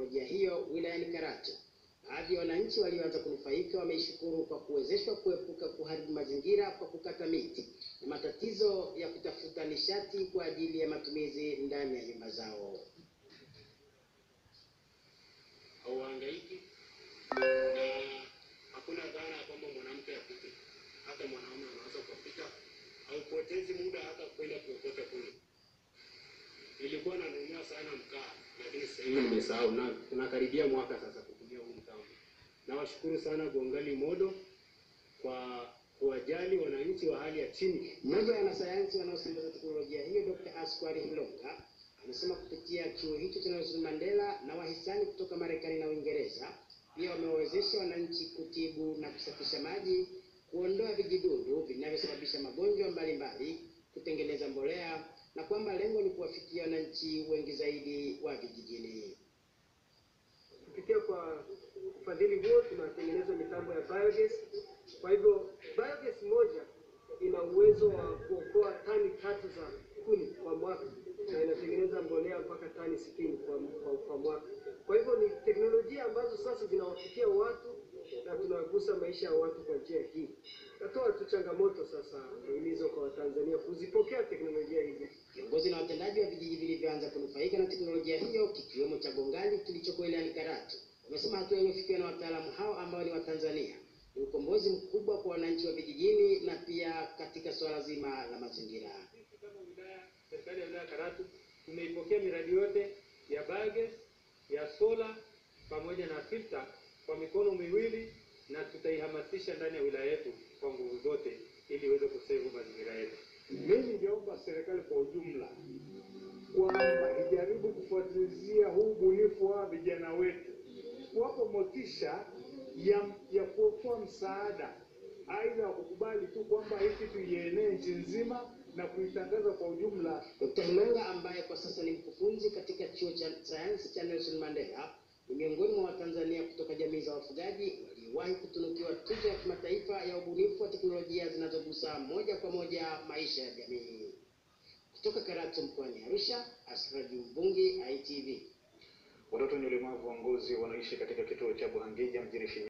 teknolojia hiyo wilayani Karatu. Baadhi ya wananchi walioanza kunufaika wameishukuru kwa kuwezeshwa kuepuka kuharibu mazingira kwa kukata miti na matatizo ya kutafuta nishati kwa ajili ya matumizi ndani ya nyumba zao. hauhangaiki na hakuna dhana ya kwamba mwanamke apike, hata mwanaume anaweza kupika, haupotezi muda hata kwenda kuokota kule. Nilikuwa nanunua sana mkaa, lakini sasa hivi nimesahau, na tunakaribia mwaka sasa kutumia huu mkaa. Nawashukuru sana Gongali Modo kwa kuwajali wananchi wa hali ya chini. Mmoja wa wanasayansi wanaosambaza teknolojia hiyo Dr. Askwari Hilonga amesema kupitia chuo hicho cha Nelson Mandela na wahisani kutoka Marekani na Uingereza pia wamewawezesha wananchi kutibu na kusafisha maji, kuondoa vijidudu vinavyosababisha magonjwa mbalimbali, kutengeneza mbolea na kwamba lengo ni kuwafikia wananchi wengi zaidi wa vijijini. kupitia kwa ufadhili huo tunatengeneza mitambo ya biogas. Kwa hivyo biogas moja ina uwezo wa kuokoa tani tatu za kuni kwa mwaka na inatengeneza mbolea mpaka tani sitini kwa, kwa, kwa mwaka. Kwa hivyo ni teknolojia ambazo sasa zinawafikia watu na tunagusa maisha ya watu kwa njia hii. Natoa tu changamoto sasa himizo kwa Watanzania kuzipokea teknolojia hizi. Viongozi na watendaji wa vijiji vilivyoanza kunufaika na teknolojia hiyo kikiwemo cha Gongali kilichoko wilayani Karatu wamesema hatua iliyofikiwa na wataalamu hao ambao ni Watanzania ni ukombozi mkubwa kwa wananchi wa vijijini na pia katika suala zima la mazingira. Sisi kama wilaya, serikali ya wilaya ya Karatu tumeipokea miradi yote ya biogas, ya sola pamoja na filter kwa mikono miwili na tutaihamasisha ndani ya wilaya yetu kwa nguvu zote ili iweze kusevu mazingira yetu. Mimi ningeomba serikali kwa ujumla kwamba ijaribu kufuatilizia huu ubunifu wa vijana wetu, kuwapa motisha ya, ya kuokoa msaada, aidha kukubali tu kwamba hii kitu ienee nchi nzima na kuitangaza kwa ujumla. Dr. Hilonga ambaye kwa sasa ni mkufunzi katika chuo cha sayansi cha Nelson Mandela ni miongoni mwa Watanzania kutoka jamii za wafugaji waliowahi kutunukiwa tuzo ya kimataifa ya ubunifu wa teknolojia zinazogusa moja kwa moja maisha ya jamii. Kutoka Karatu mkoani Arusha, Asraji Mbungi, ITV. Watoto wenye ulemavu wa ngozi wanaishi katika kituo cha Buhangija mjini Shinyanga